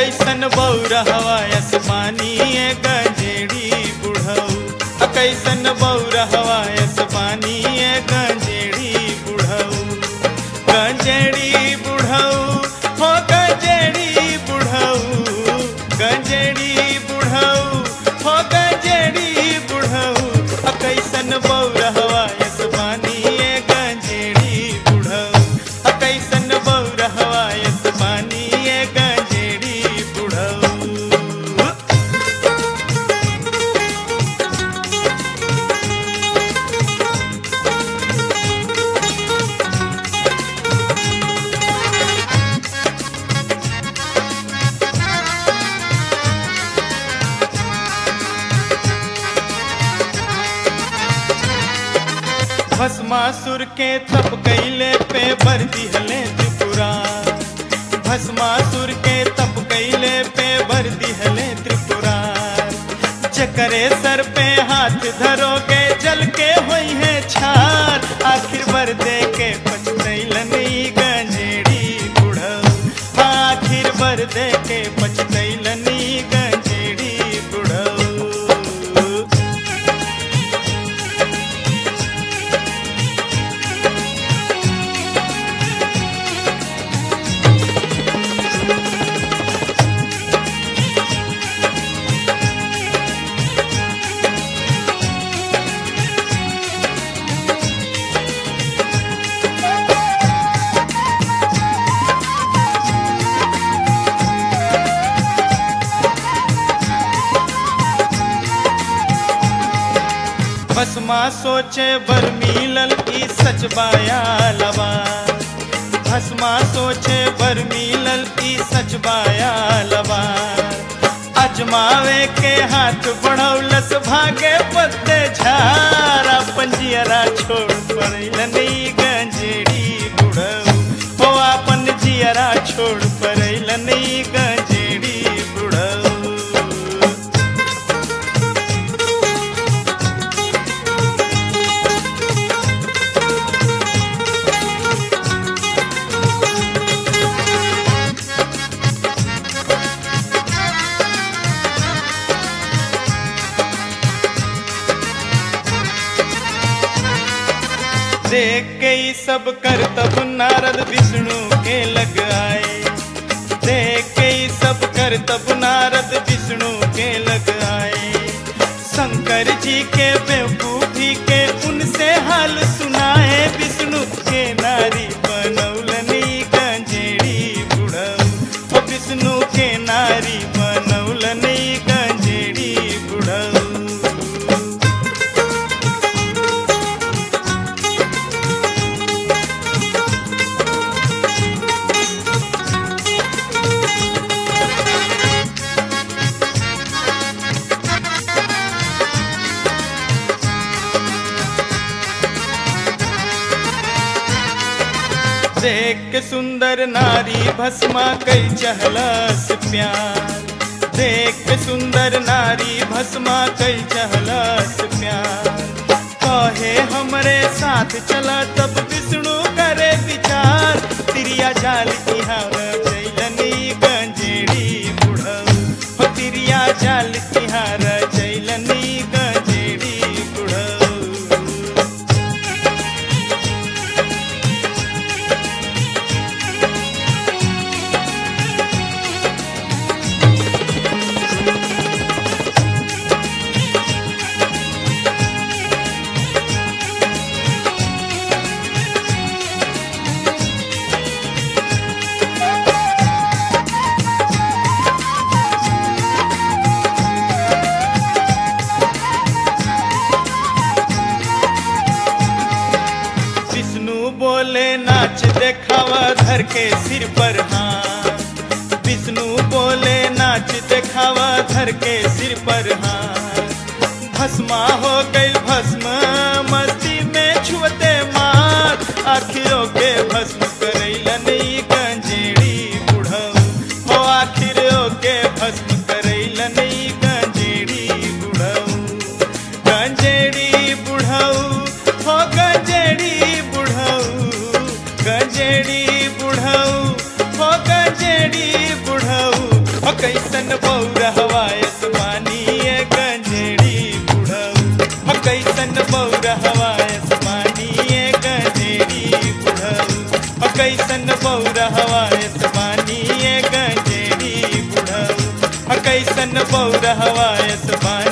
कैसन बौरहवा आसमानी गंजेड़ी बुढ़ऊ कैसन बौरहवा आसमानी गंजेड़ी बुढ़ऊ गंजेड़ी बुढ़ऊ हो गंजेड़ी बुढ़ऊ गंजेड़ी बुढ़ऊ हो गंजेड़ी बुढ़ऊ अ कैसन बौरहवा आसमानी गंजेड़ी बुढ़ऊ अ कैसन बौरहवा आसमानी गंजेड़ी बुढ़ऊ भस्मासुर के तप कैले पे बर दिहले त्रिपुरा भस्मासुर के तप कैले पे बर दिहले त्रिपुरा चकरे सर पे हाथ धरोगे जल के होई है छार आखिर बर दे के पछतैलन ई गंजेड़ी बुढ़ऊ आखिर बर दे के पछतैलन ई गंजेड़ी बुढ़ऊ भस्मा सोचे बर मिलल ई सच बाया लवा भस्मा सोचे बर मिलल ई सच बाया लवा अजमावे के हाथ बढ़ौलस भागे पत्ते झारा पंजियरा छोड़ पड़ैलन ई गंजेड़ी बुढ़ऊ हो अपन जियरा छोड़ पड़ैलन ई गंजेड़ी बुढ़ऊ देख के ही सब कर तब नारद विष्णु के लग आए देख के ही सब कर तब नारद विष्णु के लग आए शंकर जी के बेवकूफी के उनसे हाल सुनाए विष्णु के नारी बनौलनी गंजेड़ी बुढ़ऊ ओ विष्णु के नारी बनौलनी गंजेड़ी बुढ़ऊ देख के सुंदर नारी भस्मा कई चहलस प्यार देख के सुंदर नारी भस्मा कई चहलस प्यार कहे हमरे साथ चला तब विष्णु करे विचार तिरिया जाल की हवा जैलनी गंजेड़ी बुढ़ऊ हो तिरिया जाल की हार जैलनी गंजेड़ी बुढ़ऊ विष्णु बोले नाच देखावा धर के सिर पर हाथ विष्णु बोले नाच देखावा धर के सिर पर हाथ भस्मा हो गई भस्म मस्ती में छुअते मार आखिरों के भस्म करैलन ई गंजेड़ी बुढ़ऊ हो आखिरों के भस्म करैलन ई गंजेड़ी बुढ़ऊ गंजेड़ी बुढ़ऊ हो गंजेड़ी बुढ़ऊ गंजेड़ी बुढ़ऊ हो गंजेड़ी बुढ़ऊ हो ह कैसन बौर हवायस पानी ये गंजेड़ी बुढ़ऊ ह कैसन बौर हवायस पानी ये गंजेड़ी बुढ़ऊ ह कैसन बौर हवायस पानी ये गंजेड़ी बुढ़ऊ ह कैसन बौर हवायस पानी